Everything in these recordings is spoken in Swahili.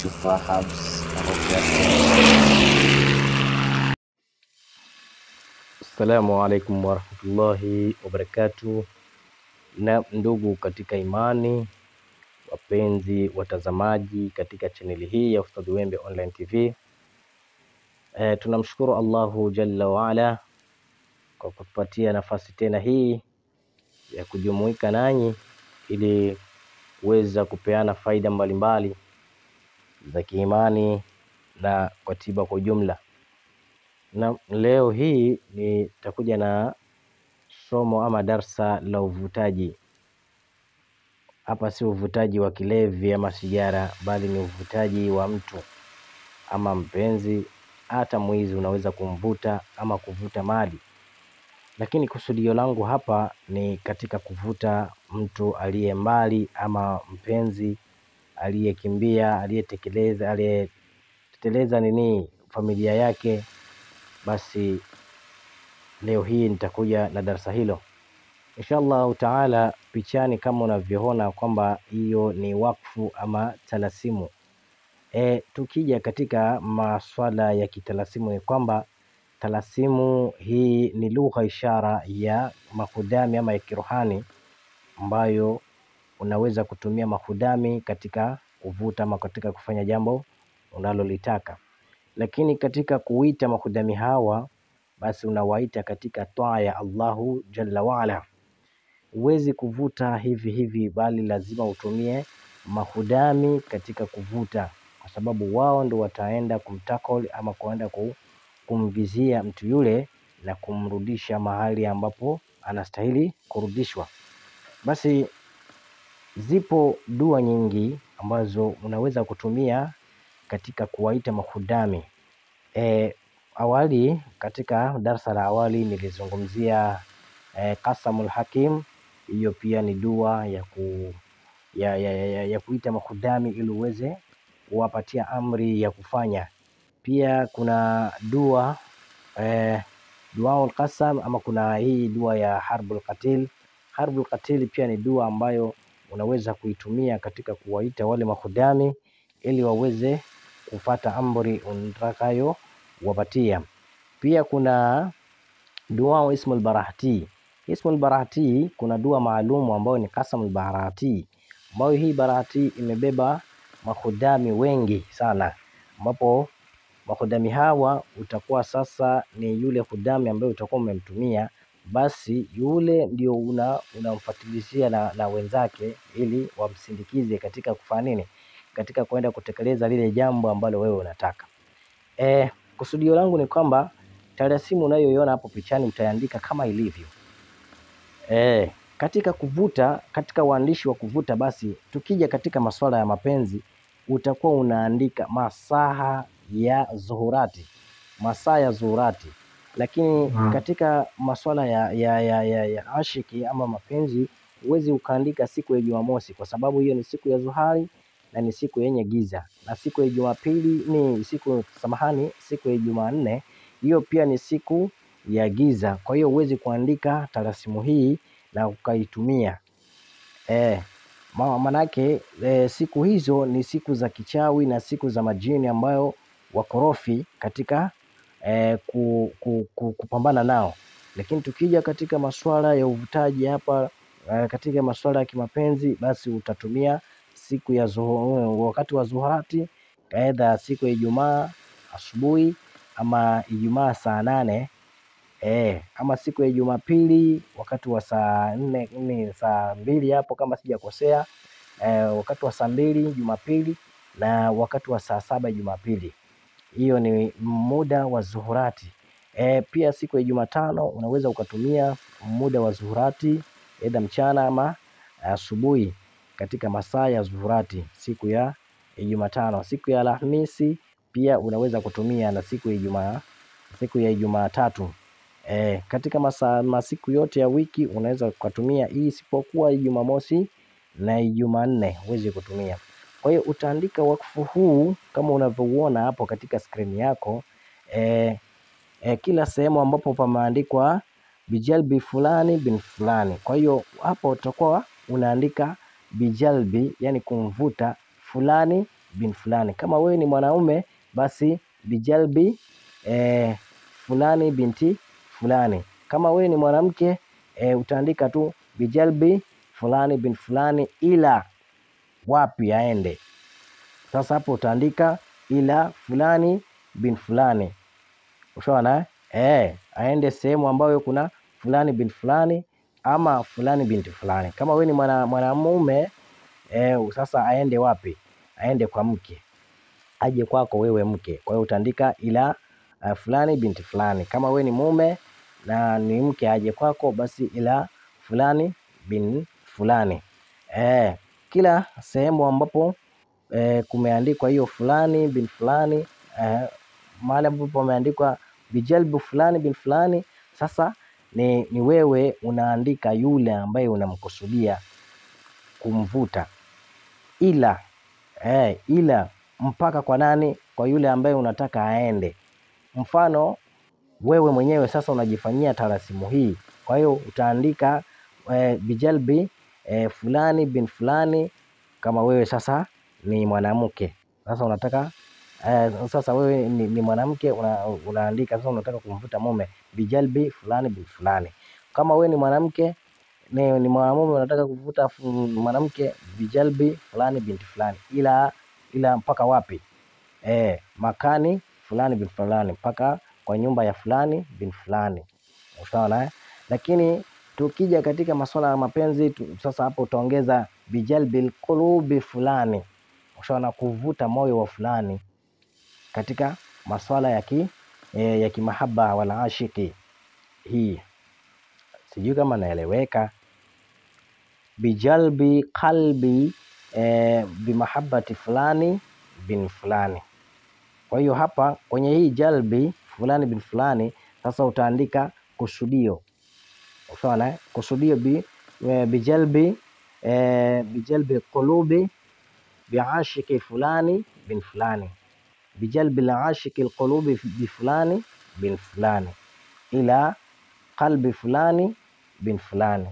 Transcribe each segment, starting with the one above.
Shufaa Herbs Ruqya Assalamu alaikum warahmatullahi wabarakatuh. Na ndugu katika imani, wapenzi watazamaji katika chaneli hii ya Ustadh Wembe Online TV, e, tunamshukuru Allahu jalla waala kwa kutupatia nafasi tena hii ya kujumuika nanyi ili kuweza kupeana faida mbalimbali za kiimani na kwa tiba kwa ujumla. Na leo hii nitakuja na somo ama darsa la uvutaji. Hapa si uvutaji wa kilevi ama sigara, bali ni uvutaji wa mtu ama mpenzi, hata mwizi unaweza kumvuta ama kuvuta mali, lakini kusudio langu hapa ni katika kuvuta mtu aliye mbali ama mpenzi aliyekimbia, aliyetekeleza, aliyetekeleza nini familia yake. Basi leo hii nitakuja na darasa hilo insha allahu taala. Pichani kama unavyoona kwamba hiyo ni wakfu ama talasimu. E, tukija katika maswala ya kitalasimu ni kwamba talasimu hii ni lugha ishara ya mahudami ama ya kirohani ambayo unaweza kutumia mahudami katika kuvuta ama katika kufanya jambo unalolitaka, lakini katika kuita mahudami hawa basi unawaita katika taa ya Allahu jalla waala. Huwezi kuvuta hivi hivi, bali lazima utumie mahudami katika kuvuta, kwa sababu wao ndo wataenda kumtakol ama kuenda kumvizia mtu yule na kumrudisha mahali ambapo anastahili kurudishwa. Basi zipo dua nyingi ambazo unaweza kutumia katika kuwaita mahudami. E, awali katika darsa la awali nilizungumzia e, qasamul hakim. Hiyo pia ni dua ya, ku, ya, ya, ya, ya kuita mahudami ili uweze kuwapatia amri ya kufanya. Pia kuna dua e, duaul qasam ama kuna hii dua ya harbul qatil. Harbul qatil pia ni dua ambayo unaweza kuitumia katika kuwaita wale mahudami ili waweze kufata amri unatakayo wapatia. Pia kuna dua ismul barahati. Ismul barahati kuna dua maalumu ambayo ni qasamul barahati, ambayo hii barahati imebeba mahudami wengi sana, ambapo mahudami hawa utakuwa sasa ni yule hudami ambaye utakuwa umemtumia, basi yule ndio una unamfatilizia na, na wenzake ili wamsindikize katika kufanya nini, katika kwenda kutekeleza lile jambo ambalo wewe unataka. E, kusudio langu ni kwamba talasimu unayoiona hapo pichani utaandika kama ilivyo. E, katika kuvuta, katika uandishi wa kuvuta, basi tukija katika masuala ya mapenzi utakuwa unaandika masaha ya zuhurati, masaa ya zuhurati, lakini Hmm. katika masuala ya, ya, ya, ya, ya ashiki ama mapenzi huwezi ukaandika siku ya Jumamosi kwa sababu hiyo ni siku ya zuhari na ni siku yenye giza, na siku ya Jumapili ni siku samahani, siku ya Jumanne hiyo pia ni siku ya giza. Kwa hiyo huwezi kuandika talasimu hii na ukaitumia e, manake e, siku hizo ni siku za kichawi na siku za majini ambayo wakorofi katika e, ku, ku, ku, kupambana nao. Lakini tukija katika masuala ya uvutaji hapa e, katika masuala ya kimapenzi basi utatumia siku ya zuhu, wakati wa zuhurati, aidha siku ya Ijumaa asubuhi ama Ijumaa saa nane e, ama siku ya Jumapili wakati wa saa nne nne saa mbili hapo kama sijakosea e, wakati wa saa mbili Jumapili na wakati wa saa saba Jumapili. Hiyo ni muda wa zuhurati. E, pia siku ya Jumatano unaweza ukatumia muda wa zuhurati aidha mchana ama asubuhi katika masaa ya zuhurati siku ya Jumatano. Siku ya Alhamisi pia unaweza kutumia na siku ya Ijumaa, siku ya Jumatatu. E, katika masaa masiku yote ya wiki unaweza ukatumia hii isipokuwa Jumamosi na Jumanne huwezi kutumia. Kwa hiyo utaandika wakfu huu kama unavyouona hapo katika skrini yako e, e, kila sehemu ambapo pameandikwa bijalbi fulani bin fulani. Kwa hiyo hapo utakuwa unaandika bijalbi, yani kumvuta fulani bin fulani. Kama wewe ni mwanaume basi bijalbi eh, fulani binti fulani. Kama wewe ni mwanamke eh, utaandika tu bijalbi fulani bin fulani, ila wapi aende. Sasa hapo utaandika ila fulani bin fulani, ushaona eh, aende sehemu ambayo kuna fulani bin fulani ama fulani binti fulani. Kama wewe ni mwana mwanamume eh, sasa aende wapi? Aende kwa mke, aje kwako wewe mke. Kwa hiyo utaandika ila uh, fulani binti fulani. Kama wewe ni mume na ni mke aje kwako, basi ila fulani bin fulani. Eh, kila sehemu ambapo eh, kumeandikwa hiyo fulani bin fulani eh, mahali ambapo pameandikwa bijalbu fulani bin fulani, sasa ni, ni wewe unaandika yule ambaye unamkusudia kumvuta, ila eh, ila mpaka kwa nani? Kwa yule ambaye unataka aende. Mfano wewe mwenyewe sasa unajifanyia tarasimu hii, kwa hiyo utaandika eh, bijalbi eh, fulani bin fulani. Kama wewe sasa ni mwanamke sasa unataka eh, sasa wewe ni, ni mwanamke una, unaandika sasa unataka kumvuta mume bijalbi fulani bin fulani. Kama wewe ni mwanamke ni, ni mwanamume unataka kuvuta fu- mwanamke bijalbi fulani binti fulani, ila ila mpaka wapi? Eh, makani fulani bin fulani, mpaka kwa nyumba ya fulani bin fulani. Usawa eh? Lakini tukija katika masuala ya mapenzi tu, sasa hapo utaongeza bijalbil qulubi fulani, ushaona kuvuta moyo wa fulani katika masuala ya ki eh, ya kimahaba wala ashiki. Hii sijui kama naeleweka. Bijalbi qalbi eh, bimahabati fulani bin fulani. Kwa hiyo hapa kwenye hii jalbi fulani bin fulani, sasa utaandika kusudio, usawa eh? Kusudio bi, eh, bijalbi eh, bijalbi qulubi biashiki fulani bin fulani bijalbi lashiki lqulubi bi fulani bin fulani ila qalbi fulani bin fulani.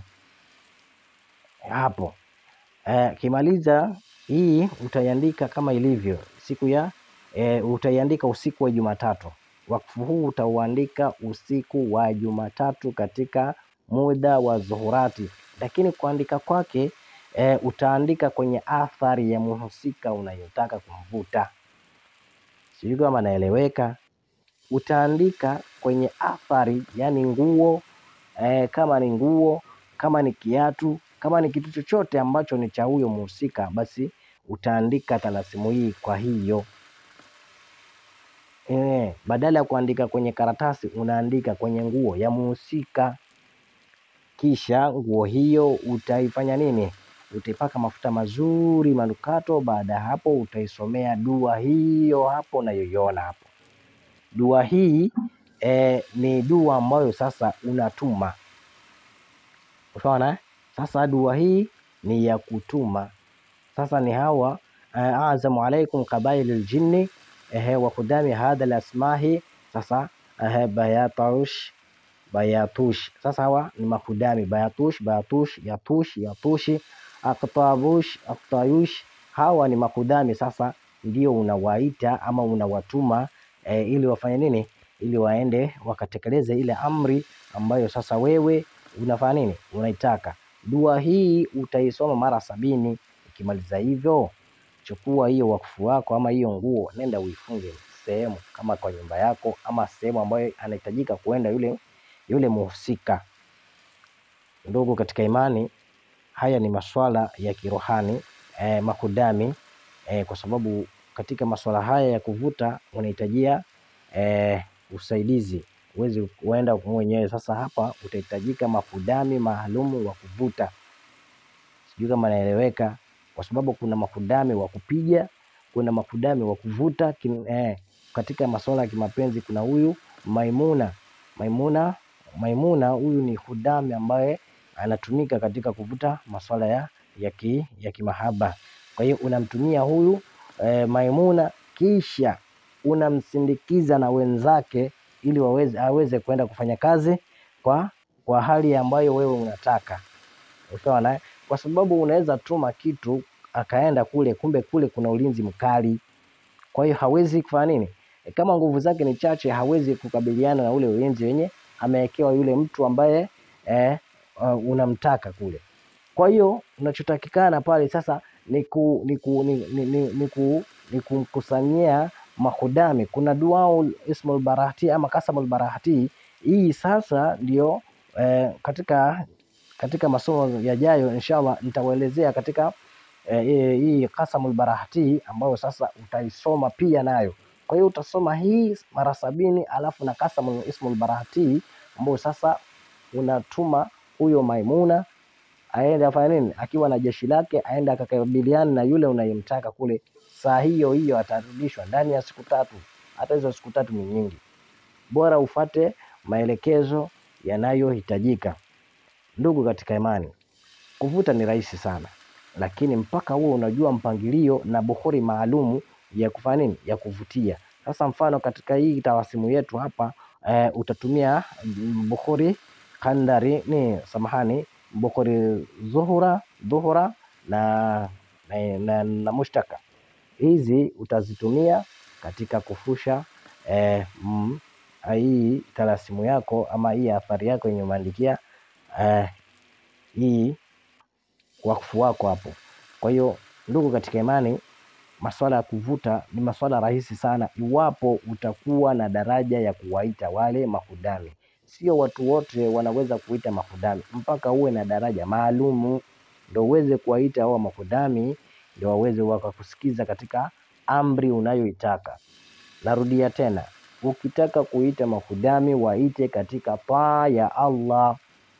Hapo eh, kimaliza hii utaiandika kama ilivyo siku ya eh, utaiandika usiku wa Jumatatu. Wakfu huu utauandika usiku wa Jumatatu katika muda wa dhuhurati, lakini kuandika kwake eh, utaandika kwenye athari ya mhusika unayotaka kumvuta. Sijui kama naeleweka. Utaandika kwenye athari, yani nguo eh, kama ni nguo, kama ni kiatu, kama ni kitu chochote ambacho ni cha huyo mhusika, basi utaandika talasimu hii kwa hiyo eh, badala ya kuandika kwenye karatasi unaandika kwenye nguo ya mhusika. Kisha nguo hiyo utaifanya nini? Utaipaka mafuta mazuri manukato. Baada ya hapo, utaisomea dua hiyo hapo unayoiona hapo. Dua hii eh, ni dua ambayo sasa unatuma, unaona eh? Sasa dua hii ni ya kutuma. Sasa ni hawa eh, azamu alaikum qabaili ljinni eh, wa kudami hadha lasmahi. Sasa eh, bayatush bayatush. Sasa hawa ni makudami bayatush bayatush yatush yatushi aktabush aktayush. Hawa ni makudami. Sasa ndio unawaita ama unawatuma eh, ili wafanye nini? Ili waende wakatekeleze ile amri ambayo sasa wewe unafanya nini? Unaitaka. Dua hii utaisoma mara sabini. Ukimaliza hivyo, chukua hiyo wakfu wako ama hiyo nguo, nenda uifunge sehemu kama kwa nyumba yako ama sehemu ambayo anahitajika kuenda yule yule muhusika. Ndugu katika imani, haya ni maswala ya kirohani eh, makudami eh, kwa sababu katika maswala haya ya kuvuta unahitajia eh, usaidizi, uwezi kuenda mwenyewe. Sasa hapa utahitajika makudami maalumu wa kuvuta. Sijui kama naeleweka, kwa sababu kuna makudami wa kupiga, kuna makudami wa kuvuta kin, eh, katika masuala ya kimapenzi kuna huyu Maimuna. Maimuna Maimuna huyu ni hudami ambaye anatumika katika kuvuta masuala ya ya, ki, ya kimahaba. Kwa hiyo unamtumia huyu eh, Maimuna kisha unamsindikiza na wenzake ili waweze, aweze kwenda kufanya kazi kwa kwa hali ambayo wewe unataka. Usawa na kwa sababu unaweza tuma kitu akaenda kule, kumbe kule kuna ulinzi mkali, kwa hiyo hawezi kufanya nini? E, kama nguvu zake ni chache, hawezi kukabiliana na ule ulinzi wenye amewekewa yule mtu ambaye eh, uh, unamtaka kule. Kwa hiyo unachotakikana pale sasa ni ku, ni ku, ni, ni, ni, ni, ku, ni kumkusanyia mahudami. Kuna duaul ismul barahati ama kasamul barahati. Hii sasa ndio eh, katika katika masomo yajayo inshallah nitawaelezea katika eh, hii kasamul barahati ambayo sasa utaisoma pia nayo. Kwa hiyo utasoma hii mara sabini alafu na kasamul ismul barahati ambayo sasa unatuma huyo Maimuna aende afanye nini, akiwa na jeshi lake, aende akakabiliana na yule unayemtaka kule. Saa hiyo hiyo atarudishwa ndani ya siku tatu. Hata hizo siku tatu ni nyingi, bora ufate maelekezo yanayohitajika. Ndugu katika imani, kuvuta ni rahisi sana, lakini mpaka huo unajua mpangilio na buhuri maalumu ya kufanya nini, ya kuvutia. Sasa mfano katika hii tawasimu yetu hapa eh, utatumia buhuri kandari ni samahani bukhari zuhura dhuhura na, na, na, na mushtaka. Hizi utazitumia katika kufusha eh, mm, hii talasimu yako ama hii athari yako yenye umeandikia eh, hii wakfu wako hapo. Kwa hiyo ndugu katika imani, maswala ya kuvuta ni maswala rahisi sana, iwapo utakuwa na daraja ya kuwaita wale mahudami Sio watu wote wanaweza kuita mahudami, mpaka uwe na daraja maalumu ndo uweze kuwaita hao mahudami, ndio waweze wakakusikiza katika amri unayoitaka. Narudia tena, ukitaka kuita mahudami waite katika taa ya Allah.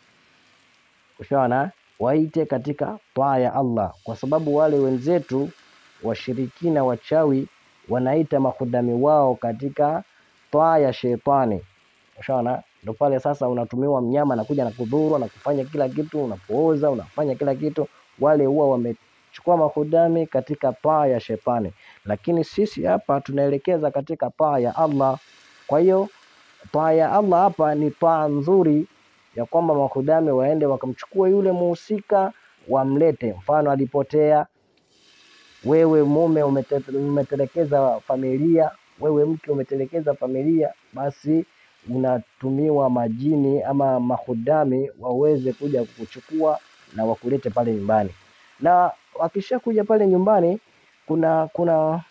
Ushaona, waite katika taa ya Allah, kwa sababu wale wenzetu washirikina wachawi wanaita mahudami wao katika taa ya shetani. Ushaona, ndo pale sasa unatumiwa mnyama anakuja na kudhuru na kufanya kila kitu, unapooza unafanya kila kitu. Wale huwa wamechukua mahudami katika paa ya shetani, lakini sisi hapa tunaelekeza katika paa ya Allah. Kwa hiyo paa ya Allah hapa ni paa nzuri ya kwamba mahudami waende wakamchukua yule muhusika wamlete. Mfano alipotea, wewe mume umete, umetelekeza familia, wewe mke umetelekeza familia, basi unatumiwa majini ama mahudami waweze kuja kukuchukua na wakulete pale nyumbani, na wakishakuja pale nyumbani kuna kuna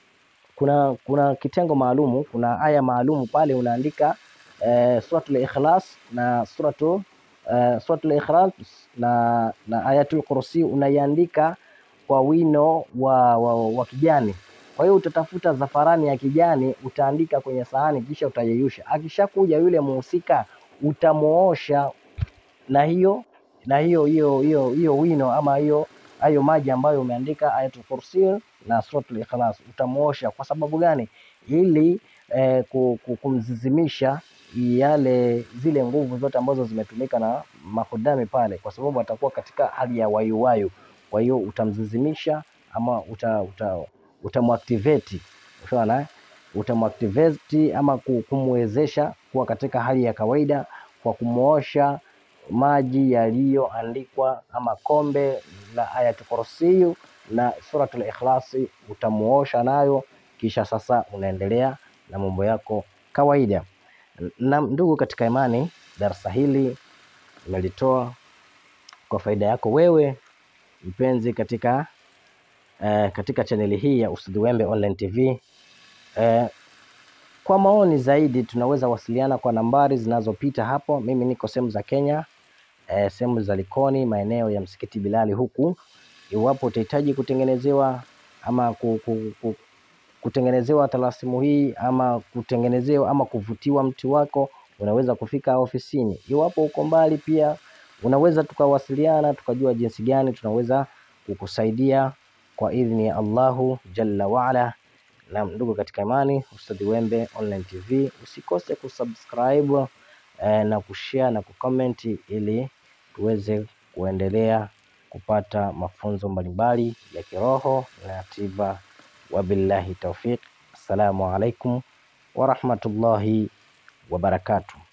kuna kuna kitengo maalumu, kuna aya maalumu pale unaandika eh, suratul Ikhlas na suratu eh, suratul Ikhlas na, na ayatul Kursi unaiandika kwa wino wa, wa, wa kijani. Kwa hiyo utatafuta zafarani ya kijani utaandika kwenye sahani, kisha utayeyusha. Akishakuja yule muhusika utamuosha na hiyo na hiyo hiyo hiyo hiyo wino ama hiyo hayo maji ambayo umeandika Ayatul Kursi na Suratul Ikhlas utamuosha. Kwa sababu gani? Ili eh, kumzizimisha yale zile nguvu zote ambazo zimetumika na mahudami pale, kwa sababu atakuwa katika hali ya wayuwayu. Kwa hiyo utamzizimisha ama uta, uta utamuactivate ushaona, utamuactivate ama kumwezesha kuwa katika hali ya kawaida kwa kumuosha maji yaliyoandikwa ama kombe la Ayatul Kursi na Suratul Ikhlas utamuosha nayo, kisha sasa unaendelea na mambo yako kawaida. Na ndugu katika imani, darasa hili nimelitoa kwa faida yako wewe mpenzi katika Uh, katika chaneli hii ya Ustadh Wembe Online TV. Uh, kwa maoni zaidi tunaweza wasiliana kwa nambari zinazopita hapo. Mimi niko sehemu za Kenya, uh, sehemu za Likoni, maeneo ya msikiti Bilali huku. Iwapo utahitaji kutengenezewa ama kutengenezewa talasimu hii ama kutengenezewa ama kuvutiwa mti wako, unaweza kufika ofisini. Iwapo uko mbali, pia unaweza tukawasiliana tukajua jinsi gani tunaweza kukusaidia kwa idhni ya Allahu jalla waala. Na ndugu katika imani, Ustadh Wembe Online TV, usikose kusubscribe eh, na kushare na kucomment ili tuweze kuendelea kupata mafunzo mbalimbali ya kiroho na tiba. Wabillahi taufiq. Assalamu alaikum warahmatullahi wabarakatuh.